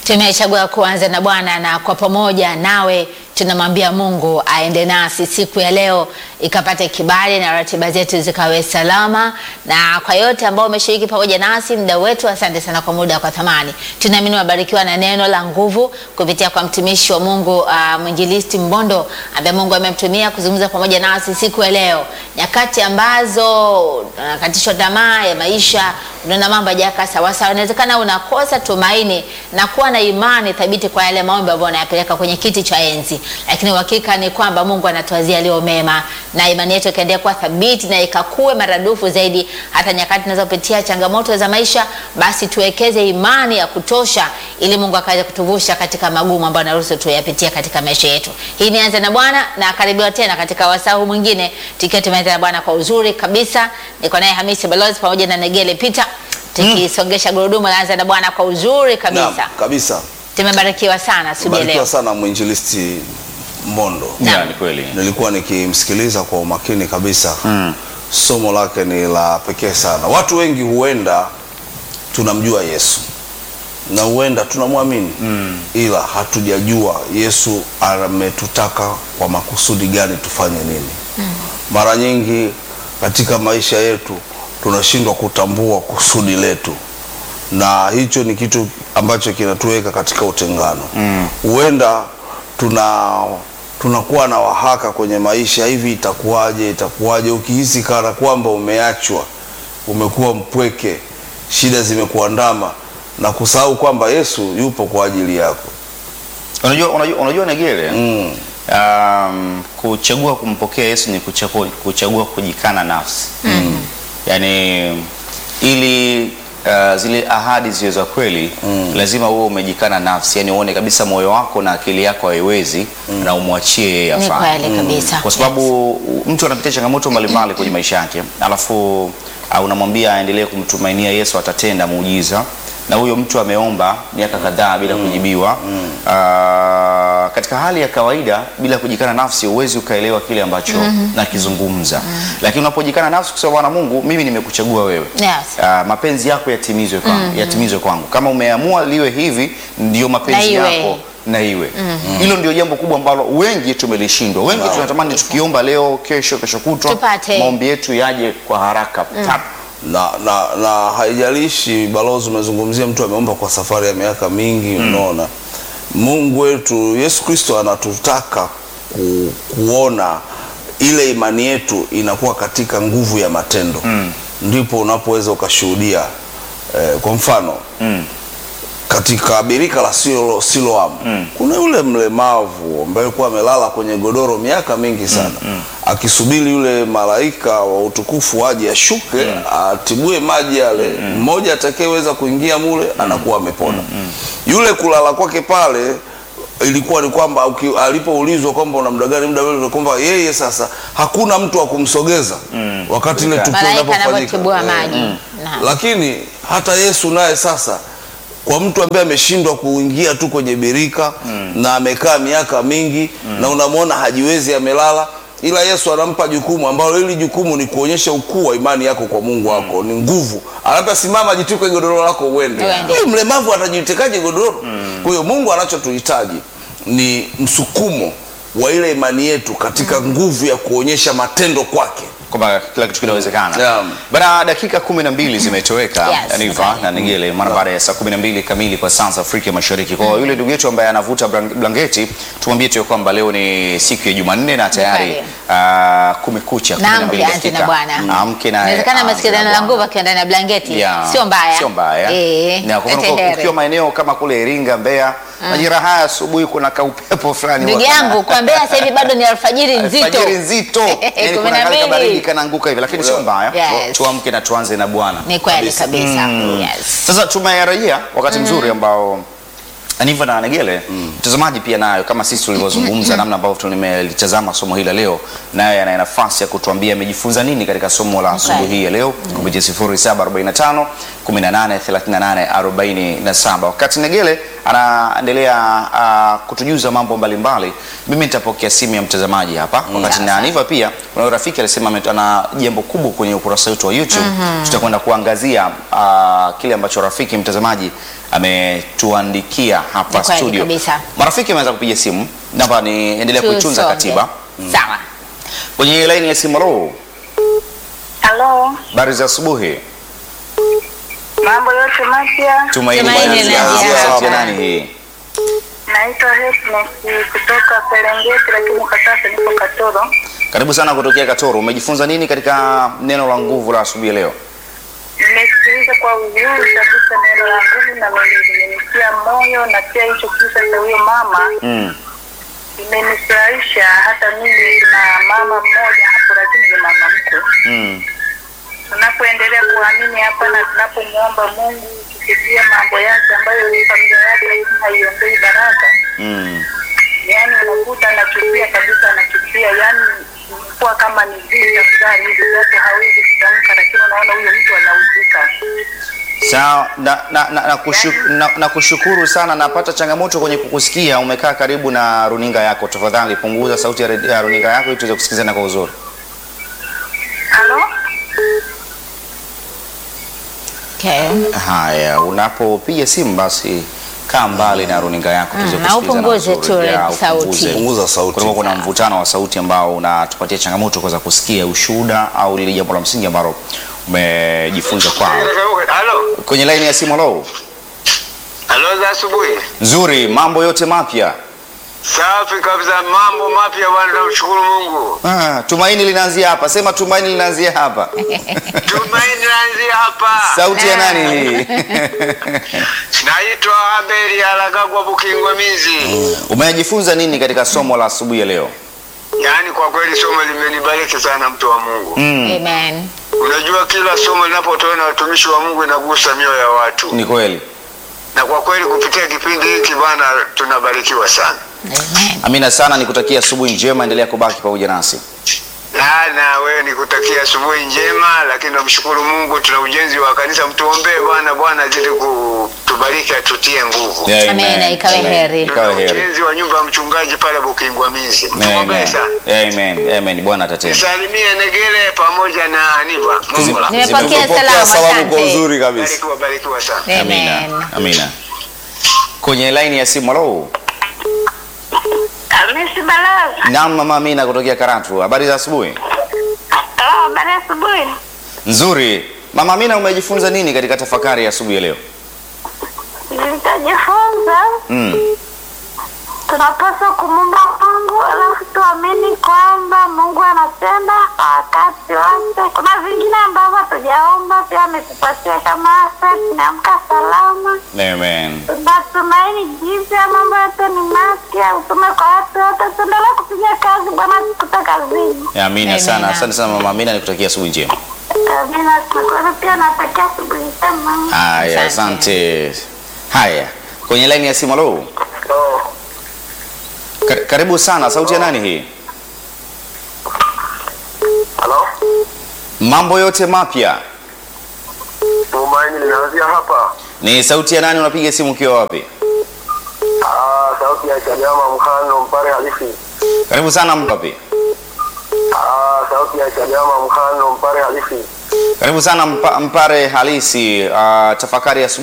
Tumechagua kuanza na Bwana na kwa pamoja nawe tunamwambia Mungu aende nasi siku ya leo, ikapate kibali na ratiba zetu zikawe salama. Na kwa yote ambao umeshiriki pamoja nasi muda wetu, asante sana kwa muda kwa thamani. Tunaamini wabarikiwa na neno la nguvu kupitia kwa mtumishi wa Mungu uh, mwinjilisti Mbondo ambaye Mungu amemtumia kuzungumza pamoja nasi siku ya leo, nyakati ambazo unakatishwa tamaa ya maisha, unaona mambo hayajakaa sawa sawa, inawezekana unakosa tumaini na kuwa na imani thabiti kwa yale maombi ambayo unayapeleka kwenye kiti cha enzi, lakini uhakika ni kwamba Mungu anatuazia yaliyo mema, na imani yetu ikaendelea kuwa thabiti na ikakue maradufu zaidi. Hata nyakati tunazopitia changamoto za maisha, basi tuwekeze imani ya kutosha, ili Mungu akaweze kutuvusha katika magumu ambayo anaruhusu tuyapitia katika maisha yetu. Hii ni Anza na Bwana na karibiwa tena katika wasaa mwingine, tukiwa tumeanza na Bwana kwa uzuri kabisa. Niko naye Hamisi Balozi pamoja na Negele Peter tukisongesha gurudumu la Anza na Bwana kwa uzuri kabisa. Naam, kabisa. Tumebarikiwa sana asubuhi ya Barikiwa leo. sana mwinjilisti Mbondo. Naam. Ya, ni kweli. Nilikuwa nikimsikiliza kwa umakini kabisa. Somo lake ni la pekee sana. Watu wengi huenda tunamjua Yesu na huenda tunamwamini ila hatujajua Yesu ametutaka kwa makusudi gani tufanye nini. Mara nyingi katika maisha yetu tunashindwa kutambua kusudi letu, na hicho ni kitu ambacho kinatuweka katika utengano. Huenda tuna tunakuwa na wahaka kwenye maisha, hivi itakuwaje, itakuwaje, ukihisi kana kwamba umeachwa, umekuwa mpweke, shida zimekuandama na kusahau kwamba Yesu yupo kwa ajili yako. Unajua, unajua, unajua Negele Mm. um, kuchagua kumpokea Yesu ni kuchagua, kuchagua kujikana nafsi yaani ili uh, zile ahadi ziwe za kweli lazima uwe umejikana nafsi, yani uone kabisa moyo wako na akili yako haiwezi na umwachie yeye Ni afanye. kweli kabisa. kwa sababu mtu anapitia changamoto mbalimbali kwenye maisha yake, alafu uh, unamwambia aendelee kumtumainia Yesu, atatenda muujiza, na huyo mtu ameomba miaka kadhaa bila kujibiwa. Uh, katika hali ya kawaida bila kujikana nafsi huwezi ukaelewa kile ambacho nakizungumza, lakini unapojikana nafsi kusema Bwana Mungu, mimi nimekuchagua wewe Yes. Ah, mapenzi yako yatimizwe kwangu, yatimizwe kwangu. Kama umeamua liwe hivi, ndio mapenzi Na iwe. yako na iwe hilo ndio jambo kubwa ambalo wengi tumelishindwa. Wengi tunatamani tukiomba leo, kesho, kesho kutwa Tupate. maombi yetu yaje kwa haraka tap. na, na, na haijalishi balozi, umezungumzia mtu ameomba kwa safari ya miaka mingi. Unaona, Mungu wetu Yesu Kristo anatutaka ku, kuona ile imani yetu inakuwa katika nguvu ya matendo, ndipo unapoweza ukashuhudia eh, kwa mfano katika birika la Silo, Siloam kuna yule mlemavu ambaye alikuwa amelala kwenye godoro miaka mingi sana akisubiri yule malaika wa utukufu aje ashuke atibue maji yale, mmoja atakayeweza kuingia mule anakuwa amepona. Yule kulala kwake pale ilikuwa ni kwamba uki- alipoulizwa kwamba una muda gani, muda ule kwamba yeye sasa hakuna mtu wa kumsogeza wakati ile tukio Malaika linapofanyika anavyotibua Eh. maji. Naam. Lakini hata Yesu naye sasa kwa mtu ambaye ameshindwa kuingia tu kwenye birika na amekaa miaka mingi na unamwona hajiwezi, amelala, ila Yesu anampa jukumu ambalo hili jukumu ni kuonyesha ukuu wa imani yako kwa Mungu wako, ni nguvu. Anata simama, jitwike godoro lako uende. Uende. Huyu mlemavu atajitekaje godoro? Kwa hiyo Mungu anachotuhitaji ni msukumo wa ile imani yetu katika nguvu ya kuonyesha matendo kwake. kwamba kila kitu kinawezekana. Yeah. Bana, dakika kumi na mbili zimetoweka Yes, Niva okay. na Nigele mara baada ya saa kumi na mbili kamili kwa saa za Afrika Mashariki. Kwa yule ndugu yetu ambaye anavuta blan- blanketi, tumwambie tu ya kwamba leo ni siku ya Jumanne na tayari Kweli. ah, kumekucha kumi na Na mbili amke anze na dakika. Bwana. Amke na Inawezekana aanze amesikia na neno la Bwana. nguvu akiwa ndani ya blanketi. Yeah. Sio mbaya. Sio mbaya. Eh. Na kwa mfano Etehere. ukiwa maeneo kama kule Iringa, Mbeya, majira haya asubuhi kuna kaupepo fulani Ndugu huwa kana- yangu kwa Mbeya sasa hivi bado ni alfajiri nzito. Alfajiri nzito. Yaani Kumi kuna na kale mbili. kabaridi kanaanguka hivi lakini sio mbaya. Yes. Tuamke na tuanze na Bwana. Ni kweli Kabisa. kabisa. Yes. Sasa tumerejea wakati mzuri ambao Aniva na Negele mtazamaji pia nayo kama sisi tulivyozungumza namna ambavyo tulimelitazama somo hili la leo, naye ana nafasi ya kutuambia amejifunza nini katika somo la asubuhi hii ya leo kupitia 0745 18 38 47. Wakati Negele anaendelea uh, kutujuza mambo mbalimbali, mimi nitapokea simu ya mtazamaji hapa wakati na Aniva pia kuna rafiki alisema ame- ana jambo kubwa kwenye ukurasa wetu wa YouTube. Tutakwenda kuangazia uh, kile ambacho rafiki mtazamaji ametuandikia hapa Ni kweli studio. kabisa. Marafiki ameweza kupiga simu, naomba niendelee kuitunza Tusonge. katiba Sawa. kwenye laini ya simu. Halo, Halo, habari za asubuhi. mambo yote mapya. Tumaini Tumaini Bwana linaanzia Yesu. hapa. Sauti ya nani hii? Naitwa Happiness kutoka Serengeti, lakini kwa sasa niko Katoro. Karibu sana kutokea Katoro. Umejifunza nini katika neno la nguvu la asubuhi ya leo? Nimesikiliza kwa uzuri kabisa neno la nguvu na limenitia moyo, na pia hicho kisa cha huyo mama Mm. imenifurahisha. Hata mimi kuna mama mmoja hapo, lakini ni mama mkwe. Mm. Tunapoendelea kuamini hapa na tunapomwomba Mungu kupitia mambo yake ambayo familia yake haiombei baraka Mm. yani unakuta anachukia kabisa, anachukia yani kuwa kama ni vita fulani hivi, zote hawezi kutamka, lakini unaona huyo mtu anauzika. Sawa, na, na, na, na, kushu, na, na kushukuru sana. Napata changamoto kwenye kukusikia. Umekaa karibu na runinga yako, tafadhali punguza sauti ya, red- ya runinga yako ili tuweze kusikizana kwa uzuri. Halo, Okay. Haya, unapopiga simu basi kaa mbali na runinga yako tuweze Mm, na kusikilizana upunguze vizuri. tu Ya, red- sauti. upunguze. Punguza sauti. Kulikuwa kuna mvutano wa sauti ambao unatupatia changamoto kuweza kusikia ushuhuda au lile jambo la msingi ambalo umejifunza kwao. Halo, Kwenye laini ya simu, halo. halo za asubuhi. Nzuri, mambo yote mapya. Safi kabisa, mambo mapya bwana, tunamshukuru Mungu. Ah, tumaini linaanzia hapa. Sema tumaini linaanzia hapa. Tumaini naanzia hapa. Sauti ya nani hii? Naitwa Abeli Alagagwa Bukingwa Mizi. Umejifunza nini katika somo la asubuhi ya leo? Yaani kwa kweli somo limenibariki sana, mtu wa Mungu. Mm, Amen. Unajua kila somo linapotolewa na watumishi wa Mungu inagusa mioyo ya watu, ni kweli. na kwa kweli kupitia kipindi hiki bwana, tunabarikiwa sana. Amen. Amina sana, nikutakia asubuhi njema, endelea kubaki pamoja nasi. Na na wewe nikutakia asubuhi njema, lakini namshukuru Mungu, tuna ujenzi wa kanisa, mtuombee Bwana, Bwana azidi kutubariki, atutie nguvu. Amina, ikawe heri. Ikawe Tuna heri. ujenzi wa nyumba ya mchungaji pale Bukingwa Mizi. Mtuombee Amen. sana. Amen. Amen. Bwana atatenda. Salimie Negele pamoja na Aniva. Mungu la. Nimepokea Zimepokea salamu, salamu kwa asante. uzuri kabisa. Barikiwa, barikiwa sana. Amina. Amen. Amina. Kwenye laini ya simu, halo. Hamisi Balaza. Naam, mama Amina kutokea Karatu. Habari za asubuhi? Oh, habari ya asubuhi. Nzuri. Mama Amina, umejifunza nini katika tafakari ya asubuhi ya leo? Nitajifunza Mm. tunapaswa kumumba Mungu alafu tuamini kwamba Mungu anatenda kwa wakati wake. Kuna vingine ambavyo hatujaomba pia ametupatia kama afya, tumeamka salama, Amen. tunatumaini jipya, mambo yote ni mapya, utume kwa watu wote, tuendelee kupiga kazi, Bwana tukuta kazini. Amina Amina. sana. Asante sana mama Amina, nikutakia asubuhi njema. Amina, tunashukuru pia natakia asubuhi njema. Haya, Asante. asante. Haya, kwenye laini ya simu, halo. Ka- Karibu sana. Sauti ya nani hii? Halo? Mambo yote mapya. Tumaini linaanzia hapa. Ni sauti ya nani? Unapiga simu ukiwa wapi? Ah, sauti ya Chadema Mkhano Mpare halisi. Karibu sana Mpapi. Ah, sauti ya Chadema Mkhano Mpare halisi. Karibu sana mpa, Mpare halisi. Uh, tafakari ya asubuhi